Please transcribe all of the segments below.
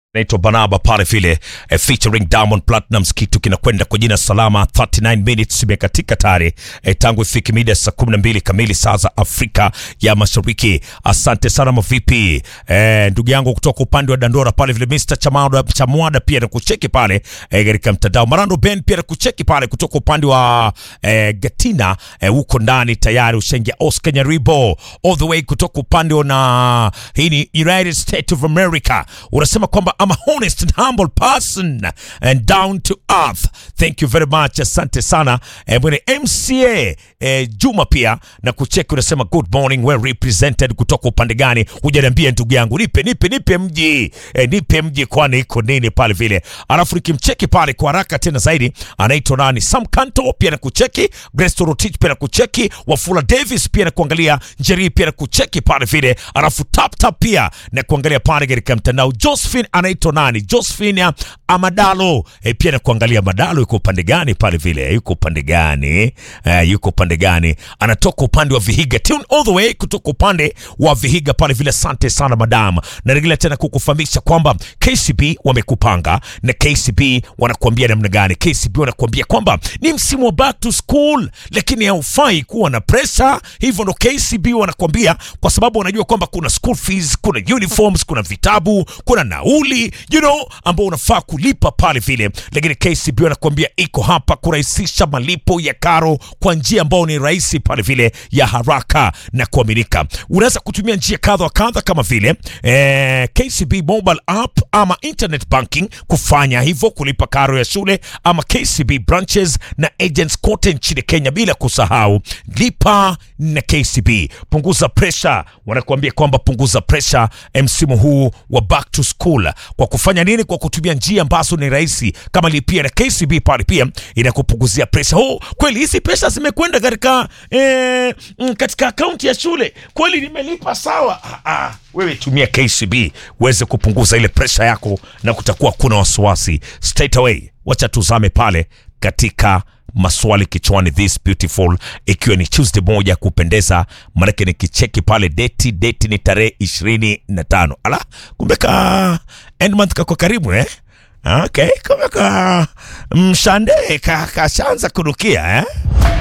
naitwa Banaba pale vile eh, featuring Diamond Platnumz, kitu kinakwenda kwa jina Salama. 39 minutes imekatika tayari eh, tangu ifike mida saa 12 kamili saa za Afrika ya Mashariki. Asante sana mavipi, eh, ndugu yangu kutoka upande wa Dandora pale vile Mr Chamada Chamwada pia nakucheki pale eh, katika mtandao. Marando Ben pia nakucheki pale kutoka upande wa eh, Gatina eh, huko ndani tayari ushaingia. Oscar Nyaribo all the way kutoka upande wa na hii ni United States of America, unasema kwamba I'm a honest and humble person and down to earth. Thank you very much, asante sana eh, mwene MCA eh, Juma pia na kucheki, unasema good morning, well represented. Kutoka upande gani? Hujaniambia ndugu yangu, nipe nipe nipe mji eh, nipe mji, kwani iko nini pale vile. Alafu nikimcheki pale kwa haraka tena zaidi, anaitwa nani? Sam Kanto pia na kucheki, Grace Torotich pia na kucheki, Wafula Davis pia na kuangalia, Njeri pia na kucheki pale vile, alafu tap tap pia na kuangalia pale katika mtandao. Josephine anaitwa nani? Josephine Amadalo eh, pia na kuangalia Madalo yuko upande gani pale vile, yuko upande gani eh, yuko upande gani? Anatoka upande wa Vihiga, tune all the way kutoka upande wa Vihiga pale vile. Asante sana madam, narejelea tena kukufahamisha kwamba KCB wamekupanga na KCB wanakuambia namna gani? KCB wanakuambia kwamba ni msimu wa back to school, lakini haufai kuwa na pressure. Hivyo ndo KCB wanakuambia, kwa sababu wanajua kwamba kuna school fees, kuna uniforms, kuna vitabu, kuna nauli you know, ambao unafaa kulipa pale vile, lakini KCB wanakuambia iko hapa kurahisisha malipo ya karo kwa njia ambayo ni rahisi pale vile ya haraka na kuaminika. Unaweza kutumia njia kadha wa kadha kama vile eh, KCB mobile app ama internet banking kufanya hivyo, kulipa karo ya shule ama KCB branches na agents kote nchini Kenya, bila kusahau lipa na KCB. Punguza pressure, wanakuambia kwamba punguza pressure msimu huu wa back to school kwa kufanya nini? Kwa kutumia njia ambazo ni rahisi kama lipia na KCB pale, pia inakupunguzia pressure. Oh, kweli hizi pesa zimekwenda katika eh, mm, katika akaunti ya shule, kweli nimelipa sawa. Ah, ah, wewe tumia KCB uweze kupunguza ile pressure yako na kutakuwa kuna wasiwasi straight away. Wacha tuzame pale katika maswali kichwani this beautiful, ikiwa ni Tuesday moja ya kupendeza, maanake nikicheki pale deti deti ni tarehe ishirini na tano. Ala, kumbe ka end month kako karibu eh? Okay, kumbe ka mshande ka kashaanza kurukia eh?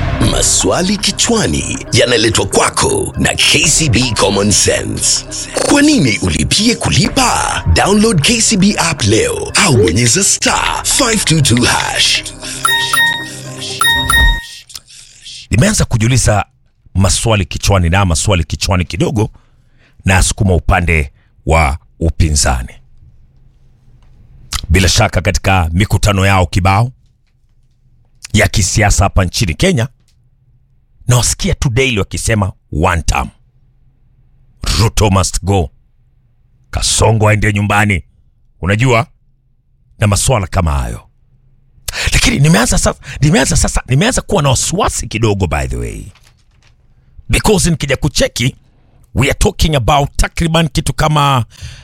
Maswali kichwani yanaletwa kwako na KCB Common Sense. Kwa nini ulipie kulipa? Download KCB app leo au bonyeza star 522 hash. Nimeanza kujiuliza maswali kichwani na maswali kichwani kidogo, na asukuma upande wa upinzani. Bila shaka katika mikutano yao kibao ya kisiasa hapa nchini Kenya, nawasikia tu daily wakisema one term, Ruto must go, Kasongo aende nyumbani, unajua na maswala kama hayo lakini nimeanza sasa, nimeanza sasa, nimeanza kuwa na wasiwasi kidogo, by the way, because nikija kucheki we are talking about takriban kitu kama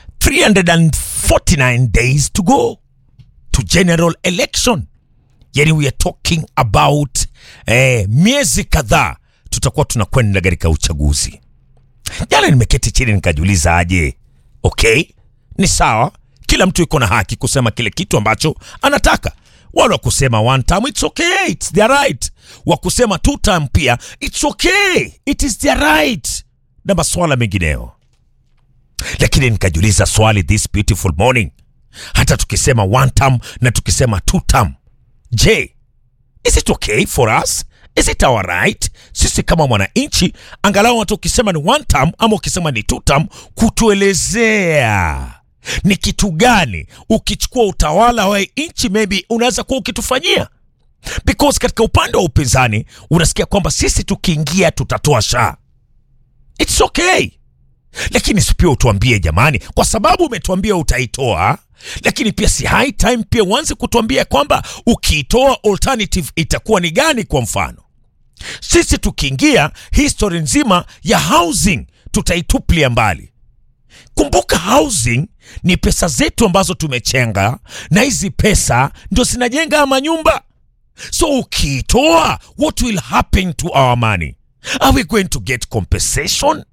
349 days to go to general election, yani we are talking about eh, miezi kadhaa tutakuwa tunakwenda katika uchaguzi. Jana nimeketi chini nikajiuliza, aje, okay, ni sawa, kila mtu yuko na haki kusema kile kitu ambacho anataka wale wa kusema one time it's okay, it's their right. Wa kusema two time pia it's okay, it is their right, na maswala mengineyo. Lakini nikajiuliza swali this beautiful morning, hata tukisema one time na tukisema two time, je, is it okay for us? Is it our right? Sisi kama mwananchi, angalau hata ukisema ni one time ama ukisema ni two time, kutuelezea ni kitu gani ukichukua utawala wa nchi maybe unaweza kuwa ukitufanyia, because katika upande wa upinzani unasikia kwamba sisi tukiingia tutatoa shaa, it's okay, lakini si pia utuambie jamani, kwa sababu umetuambia utaitoa, lakini pia si high time pia uanze kutuambia kwamba ukiitoa alternative itakuwa ni gani? Kwa mfano sisi tukiingia, history nzima ya housing tutaitupilia mbali. Kumbuka, housing ni pesa zetu ambazo tumechenga, na hizi pesa ndio zinajenga ama nyumba. So ukiitoa, what will happen to our money? Are we going to get compensation?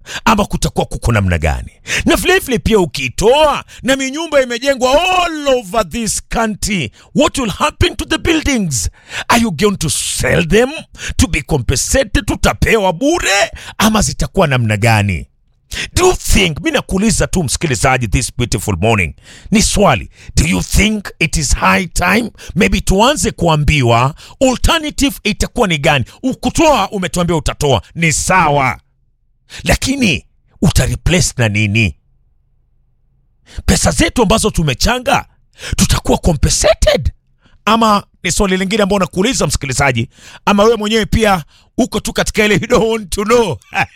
ama kutakuwa kuko namna gani? Na vilevile pia ukitoa na minyumba imejengwa all over this country, what will happen to the buildings? Are you going to sell them to be compensated? Tutapewa bure ama zitakuwa namna gani? Do you think, mi nakuuliza tu msikilizaji, this beautiful morning, ni swali, do you think it is high time maybe tuanze kuambiwa alternative itakuwa ni gani? Ukutoa umetuambia utatoa, ni sawa, lakini utareplace na nini? Pesa zetu ambazo tumechanga tutakuwa compensated ama ni swali lingine ambao nakuuliza msikilizaji, ama wewe mwenyewe pia uko tu katika ile you don't want to know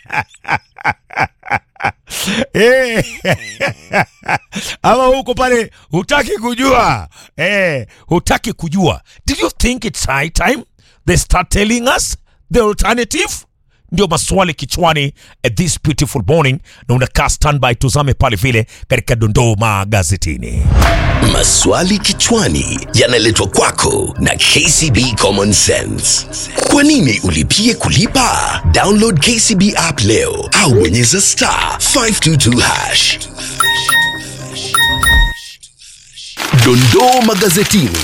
Eh. ama huko pale hutaki kujua eh, hutaki kujua. Do you think it's high time they start telling us the alternative? Ndio maswali kichwani at this beautiful morning, na unakaa standby, tuzame pale vile katika dondoo magazetini. Maswali kichwani yanaletwa kwako na KCB Common Sense. Kwa nini ulipie kulipa? Download KCB app leo au bonyeza star 522 hash. Dondoo magazetini.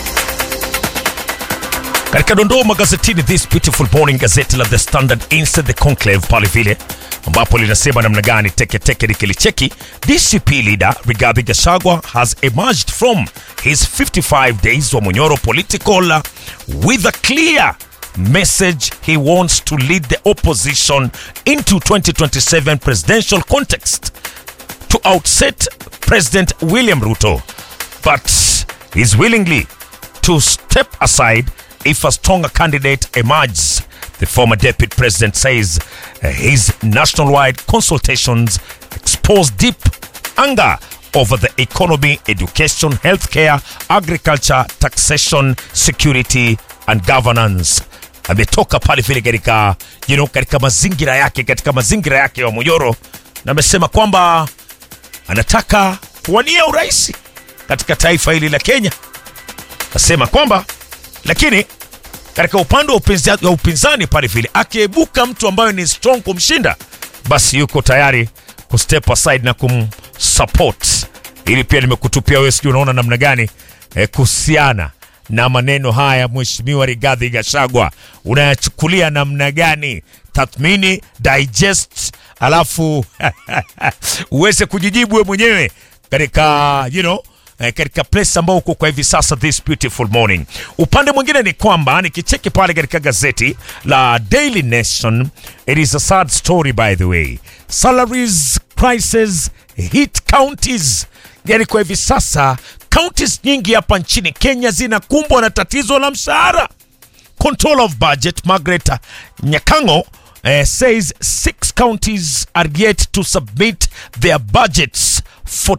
Katika dondoo magazetini this beautiful morning, gazeti la The Standard Instant the Conclave pale vile ambapo linasema namna gani teke teke likilicheki DCP leader Rigathi Gachagua has emerged from his 55 days wa Munyoro political uh, with a clear message he wants to lead the opposition into 2027 presidential context to outset President William Ruto, but is willingly to step aside if a stronger candidate emerges. The former deputy president says uh, his nationwide consultations expose deep anger over the economy, education, healthcare, agriculture, taxation, security and governance. Ametoka pale vile katika you know, katika mazingira yake katika mazingira yake ya Munyoro na amesema kwamba anataka kuwania urais katika taifa hili la Kenya. Asema kwamba lakini katika upande wa upinzani, wa upinzani pale vile akiibuka mtu ambaye ni strong kumshinda, basi yuko tayari kustep aside na kumsupport. Ili pia nimekutupia wewe, sijui unaona namna gani eh, kuhusiana na maneno haya Mheshimiwa Rigathi Gachagua, unayachukulia namna gani? Tathmini, digest, alafu uweze kujijibu wewe mwenyewe katika you know, eh, katika place ambao uko kwa hivi sasa this beautiful morning. Upande mwingine ni kwamba nikicheki pale katika gazeti la Daily Nation, it is a sad story by the way. Salaries crisis hit counties. Yani kwa hivi sasa counties nyingi hapa nchini Kenya zinakumbwa na tatizo la mshahara. Control of Budget Margaret Nyakango uh, says six counties are yet to submit their budgets for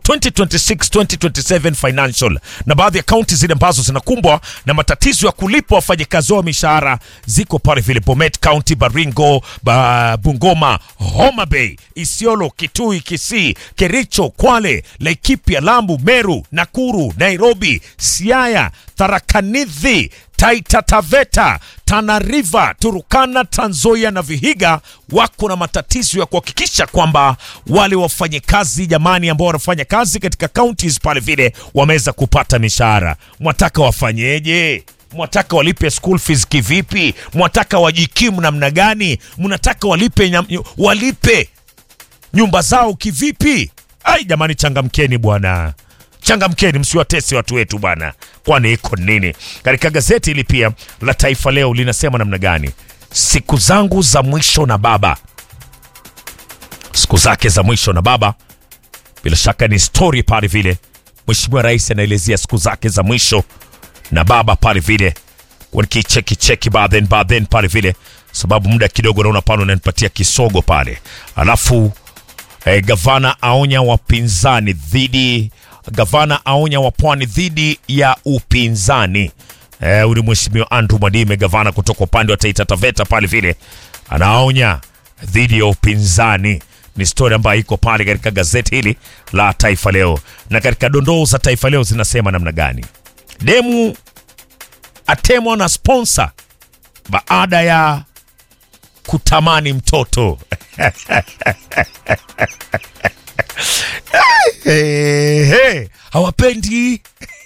2026-2027 financial, na baadhi ya kaunti zile ambazo zinakumbwa na matatizo ya kulipa wafanyakazi wao mishahara ziko pale vile Bomet County, Baringo, ba, Bungoma, Homa Bay, Isiolo, Kitui, Kisii, Kericho, Kwale, Laikipia, Lamu, Meru, Nakuru, Nairobi, Siaya, Tharaka Nithi, Taita Taveta, Tana River, Turukana, Trans Nzoia na Vihiga wako na matatizo ya kuhakikisha kwamba wale wafanyakazi jamani, ambao wanafanya kazi katika counties pale vile wameweza kupata mishahara. Mwataka wafanyeje? Mwataka walipe school fees kivipi? Mwataka wajikimu namna gani? Mnataka walipe nyam, walipe nyumba zao kivipi? Ai jamani, changamkeni bwana changamkeni msiwatese watu wetu bwana, kwani iko nini? Katika gazeti hili pia la Taifa Leo linasema namna gani? Siku zangu za mwisho na baba, siku zake za mwisho na baba. Bila shaka ni story pale vile, Mheshimiwa Rais anaelezea siku zake za mwisho na baba pale vile, nikicheki cheki baadhen baadhen pale vile, sababu muda kidogo naona pale unanipatia kisogo pale, alafu eh, gavana aonya wapinzani dhidi gavana aonya wapwani dhidi ya upinzani. Eh, huyu ni mheshimiwa Andrew Mwadime, gavana kutoka upande wa Taita Taveta pale vile, anaonya dhidi ya upinzani. Ni stori ambayo iko pale katika gazeti hili la Taifa Leo, na katika dondoo za Taifa Leo zinasema namna gani? Demu atemwa na sponsor baada ya kutamani mtoto hey, hey, hawapendi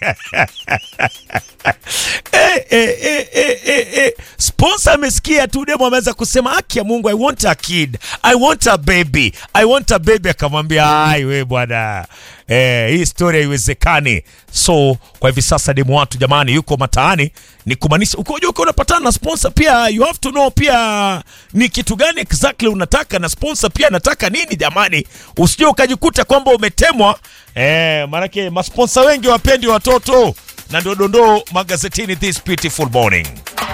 Eh, eh, eh, eh, eh, eh. Sponsor amesikia tu demo ameanza kusema haki ya Mungu, I want a kid, I want a baby, I want a baby. Akamwambia ai, we bwana eh, hii story haiwezekani. So kwa hivi sasa demo watu jamani, yuko mataani, ni kumaanisha ukoje, uko unapatana na sponsor pia, you have to know pia ni kitu gani exactly unataka na sponsor pia anataka nini jamani, usije ukajikuta kwamba umetemwa eh, maanake masponsa wengi wapendi watoto na ndio dondoo magazetini this beautiful morning.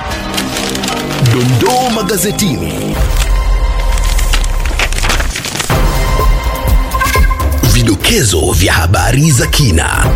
Dondoo magazetini. Vidokezo vya habari za kina.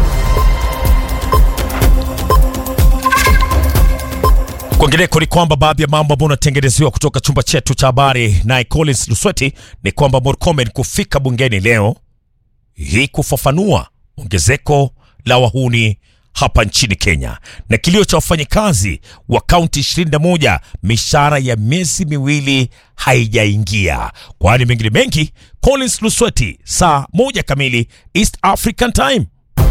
Kwingineko ni kwamba baadhi ya mambo ambayo unatengenezewa kutoka chumba chetu cha habari naye Collins Lusweti ni kwamba Murkomen kufika bungeni leo hii kufafanua ongezeko la wahuni hapa nchini Kenya na kilio cha wafanyikazi wa kaunti 21 mishahara ya miezi miwili haijaingia. Kwani mengine mengi, Collins Lusweti, saa moja kamili East African Time.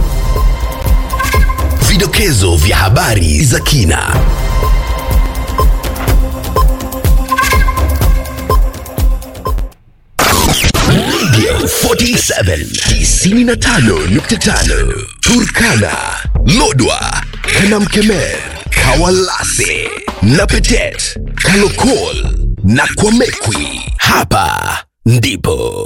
Vidokezo vya habari za kina. Radio 47 95.5 Turkana, Lodwa, Kanamkemer, Kawalase, Napetet, Kalokol na Kwamekwi. Hapa ndipo